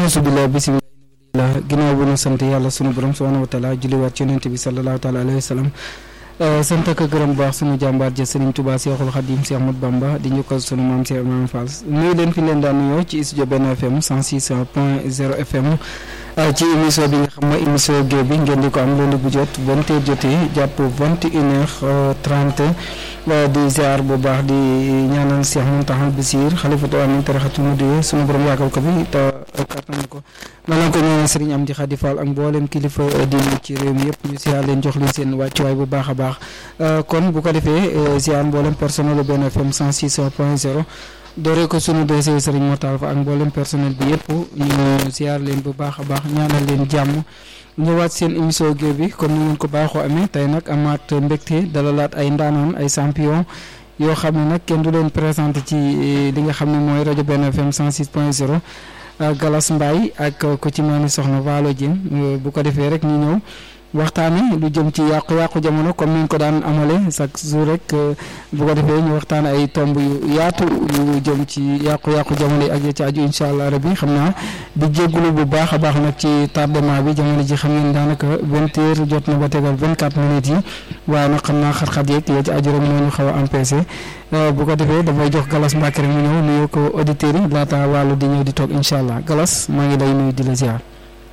alhamdulilah bisimilah ginnaaw bu ñu sant yàlla sunu borom subhanahu wa taala julliwaat ci yonente bi sallallahu taala alayhi wa sallam sant ak gërëm baax sunu jàmbaar ja Serigne Touba Seexul Xadim Seex Ahmadu Bamba di njukkal sunu maam Seex Ibrahima Fall nuyu leen fi leen daan nuyoo ci studio benn FM 106 point 0 FM ci émission bi nga xam ne émission géew bi ngeen di ko am loolu bu jot vingt heures jotee jàpp vingt et une heure trente di ziar bu baax di ñaanal Seex Muntaxa Basiir xalifatu amin tarixatu mudiye sunu borom yàggal ko fi te kattan ko noonu ko ñaanal Serigne Amdi Xadi Fall ak mboolem kilifa diine ci réew mi yëpp ñu ziar leen jox leen seen wàccuwaay bu baax a baax kon bu ko defee ziar mboolem personnel bu benn FM 106 point 0 dooree ko sunu dossier Serigne Mortal fa ak mboolem personnel bi yëpp ñu ziar leen bu baax a baax ñaanal leen jàmm ñëwaat seen émission géew bi comme ni ngeen ko baaxoo amee tey nag amaat mbégte dalalaat ay ndaanaan ay champion yoo xam ne nag kenn du leen présenté ci li nga xam ne mooy rajo benn FM 106 point 0 Galas Mbaye ak ku ci mel ni soxna Waalo Dieng bu ko defee rek ñu ñëw waxtaane lu jëm ci yàqu-yàqu jamono comme ni ñu ko daan amale chaque jour rek bu ko defee ñu waxtaane ay tomb yu yaatu yu jëm ci yàqu-yàqu jamono yi ak ya ci aju incha allah rabbi xam naa di jégalu bu baax a baax nag ci tardement bi jamono ji xam ngeen daanaka vingt heures jot na ba tegal vingt quatre minutes yi waaye nag xam naa xat-xat yeeg ya ci aju rek moo ñu xaw a empêché bu ko defee dafay jox Galas Mbacke rek mu ñëw nuyoo ko auditeurs yi laata wàllu di ñëw di toog incha allah Galas maa ngi lay nuyu di la ziar.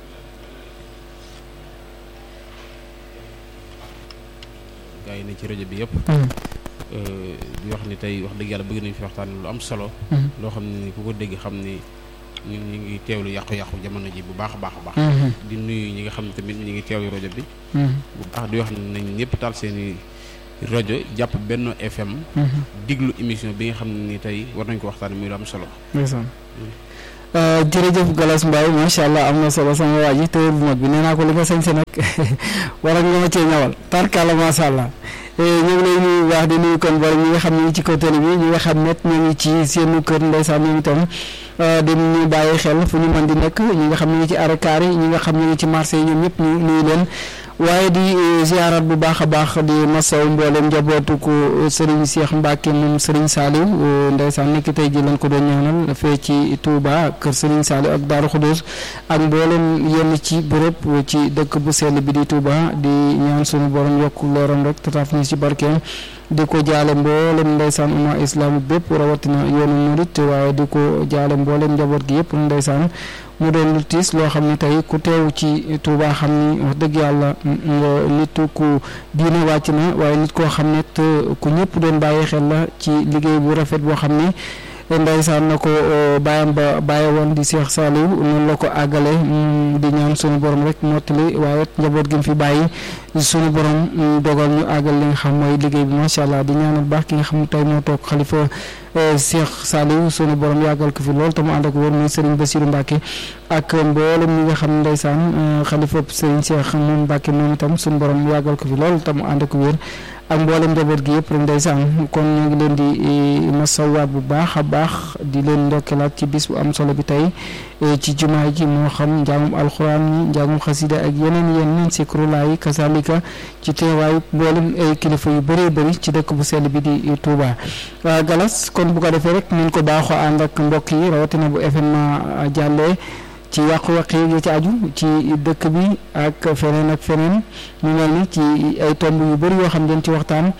gaa yi ne ci rajo bi yëpp di wax ni tey wax dëgg yàlla bëgg nañu fi waxtaan lu am solo loo xam ne ni ku ko dégg xam ni ñun ñu ngi teewlu yàqu-yàqu jamono ji bu baax a baax a baax di nuyu ñi nga xam ne tamit ñu ngi teewlu rajo bi bu baax di wax nañ ñëpp taal seeni rajo jàpp Benno FM diglu émission bi nga xam ne ni tey war nañ ko waxtaan muy lu am solo jërëjëf Galas Mbaye macha allah am na solo sama waa ji téye bu mag bi nee naa ko li nga sañse nag war ak nga ma cee ñawal tarkala macha allah ñu ngi lay nuyu baax di nuyu kon boole ñi nga xam ne ñu ci kaw télé bi ñi nga xam ne ñu ngi ci seenu kër ndeysaan ñoom itam dañu bàyyi xel fu ñu mën di nekk ñi nga xam ne ñu ngi ci arakaar yi ñi nga xam ne ñu ngi ci marché yi ñoom ñëpp ñu nuyu leen waaye di ziarat bu baax a baax di masaw mboolem njabootu ko Serigne Cheikh Mbacke moom Serigne Saliou ndeysaan nekk tey ji lañ ko doon ñaanal fee ci Touba kër Serigne Saliou ak Darou Khoudoss ak mboolem yenn ci bërëb ci dëkk bu sell bi di Touba di ñaan sunu borom yokk leeram rek tataaf ñu ci barkeem di ko jaale mboolem ndeysaan umma islam bépp rawatina yoonu murit waaye di ko jaale mboolem njaboot gi yëpp ndeysaan mu doon lu tiis loo xam ne tey ku teew ci Touba xam ni wax dëgg yàlla nit ku diine wàcc na waaye nit koo xam ne ku ñëpp doon bàyyi xel la ci liggéey bu rafet boo xam ni ndeysaan na ko bàyyam ba bàyyi woon di Cheikh Saliou noonu la ko àggale di ñaan sunu borom rek mottali waaye njaboot gi mu fi bàyyi sunu borom dogal ñu àggal li nga xam mooy liggéey bi macha allah di ñaanal baax ki nga xam ne tey moo toog xalifa Cheikh Saliou sunu borom yàggal ko fi lool te mu ànd ak wóor muy Serigne Bassirou Mbacke ak mboolem ñi nga xam ne ndeysaan xalifa Serigne Cheikh moom Mbacke moom itam sunu borom yàggal ko fi lool te mu ànd ak wér ak mboolem njaboot gi yëpp rek ndeysaan kon ñu ngi leen di masawaat bu baax a baax di leen ndokkelaat ci bis bu am solo bi tey ci jumaa ji moo xam njàngum alxuraan yi njàngum xasida ak yeneen yeneen sikrulaa yi kasalika ci teewaayu mboolem ay kilifa yu bëree bëri ci dëkk bu sell bi di Touba Galas kon bu ko defee rek ñu ko baaxoo ànd ak mbokk yi rawatina bu événement jàllee ci yàqu-yàq yi ci aju ci dëkk bi ak feneen ak feneen ñu mel ni ci ay tomb yu bëri yoo xam dañ ci waxtaan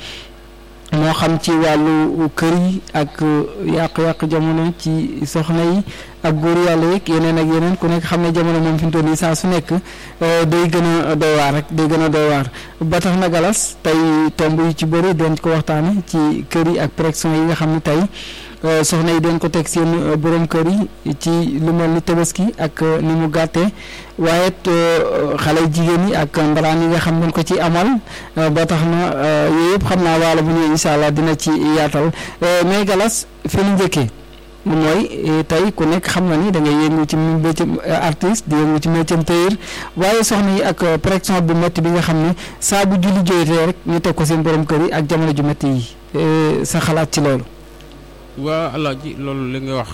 moo xam ci wàllu kër yi ak yàqu-yàqu jamono ci soxna yi ak góor yàlla yeeg yeneen ak yeneen ku nekk xam ne jamono moom fi mu toll nii saa su nekk day gën a doy waar rek day gën a doy waar ba tax na galas tey tomb yu ci bëri dañ ko waxtaane ci kër yi ak pression yi nga xam ne tey soxna yi doon ko teg seen borom kër yi ci lu mel ni tabaski ak ni mu gàttee waaye xale jigéen yi ak mbalaan yi nga xam dañ ko ci amal ba tax na yooyu yëpp xam naa waala bu ñëwee incha allah dina ci yaatal mais galas fi ñu njëkkee mooy tey ku nekk xam na ni da ngay yëngu ci métier artiste di yëngu ci métier tailleur waaye soxna yi ak pression bu métti bi nga xam ne saa bu julli jooytee rek ñu teg ko seen borom kër yi ak jamono ju métti yi sa xalaat ci loolu. waa Alaaji loolu li nga wax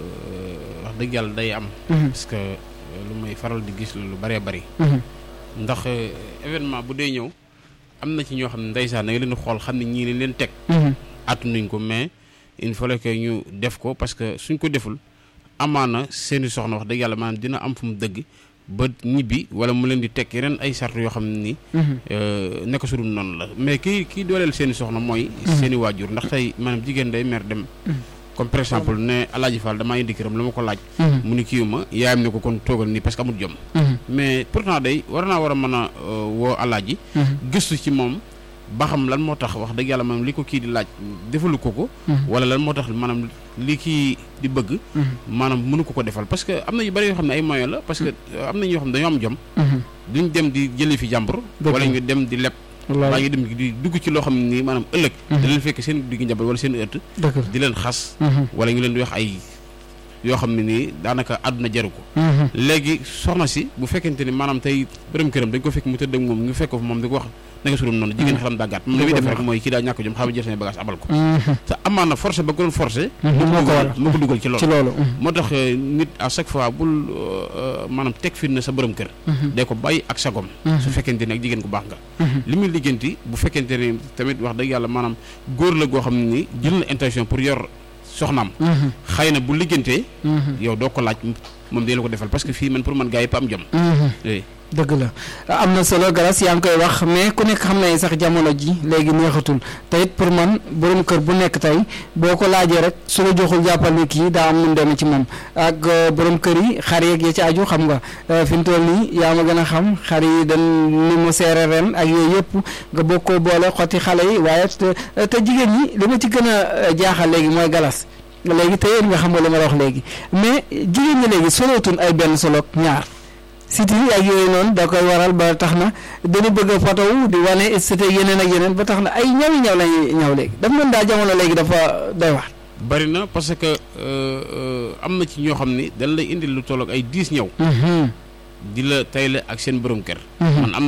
wax dëgg yàlla day am. parce que lu may faral di gis lu bëree bëri. ndax événement bu dee ñëw am na ci ñoo xam ne ndeysaan da nga leen di xool xam ne ñii leen leen teg. àttunuñ ko mais il fallait que ñu def ko parce que suñ ko deful amaana seeni soxna wax dëgg yàlla maanaam dina am fu mu dëgg ba ñibbi wala mu leen di tekki ren ay sart yoo xam ne nii nekk su dul noonu la mais kii kii dooleel seeni soxna mooy seeni waajur ndax tey maanaam jigéen day mer dem comme par exemple ne Alaaji Fall damaa indi këram la ma ko laaj mu ni kii ma yaayam ne ko kon toogal nii parce que amul jom mais pourtant day war naa war a mën a woo Alaaji gëstu ci moom ba xam lan moo tax wax dëgg yàlla maanaam li ko kii di laaj defalu ko ko wala lan moo tax maanaam li kii di bëgg maanaam mënu ko ko defal parce que am na yu bëri yoo xam ne ay moyen la parce que am na ñoo xam ne dañoo am jom duñ dem di jëli fi jàmbur wala ñu dem di leb waa ngi dem di dugg ci loo xam ne nii maanaam ëllëg da leen fekk seen digg njaboot wala seen ëtt di leen xas wala ñu leen di wax ay yoo xam ne nii daanaka àdduna jaru ko léegi soxna si bu fekkente ni maanaam tey borom këram dañ ko fekk mu tëdd ak moom ñu fekk ko fa moom di ko wax nanga surum noonu jigéen xelam daa gàtt moom li muy def rek mooy kii daa ñàkk jom xam jël seen bagage abal ko te amaan na forcé ba ko doon forcé moo ko dugal ci loolu moo tax nit à chaque fois bul maanaam teg fi na sa borom kër day ko bàyyi ak sagom su fekkente ni ak jigéen ku baax nga li muy liggéenti bu fekkente ni tamit wax dëgg yàlla maanaam góor la goo xam ne ni jël na intention pour yor soxnaam xëy na bu liggéentee yow doo ko laaj moom dee la ko defal parce que fii man pour man gaa yëpp am jom dëgg la am na solo galas yaa ngi koy wax mais ku nekk xam ne sax jamono ji léegi neexatul te it pour man borom kër bu nekk tey boo ko laajee rek su la joxul jàppal ni kii daa am nu mu demee ci moom ak borom kër yi xar yeeg ya ci aju xam nga fi mu toll nii yaa ma gën a xam xar yi dañ ni mu seere ren ak yooyu yëpp nga bokk ko boole xotti xale yi waaye te jigéen ñi li ma ci gën a jaaxal léegi mooy galas léegi te yéen nga xam nga li ma la wax léegi mais jigéen ñi léegi solootuñ ay benn solo ñaar site yi ak yooyu noonu da koy waral ba tax na dañu bëgg a photo di wane c'était yeneen ak yeneen ba tax na ay ñawi ñaw lañuy ñaw léegi daf mën daa jamono léegi dafa doy wax bari na parce que am na ci ñoo xam ni dañ lay indil lu tollook ay dix ñaw di la tayle ak seen borom kër man am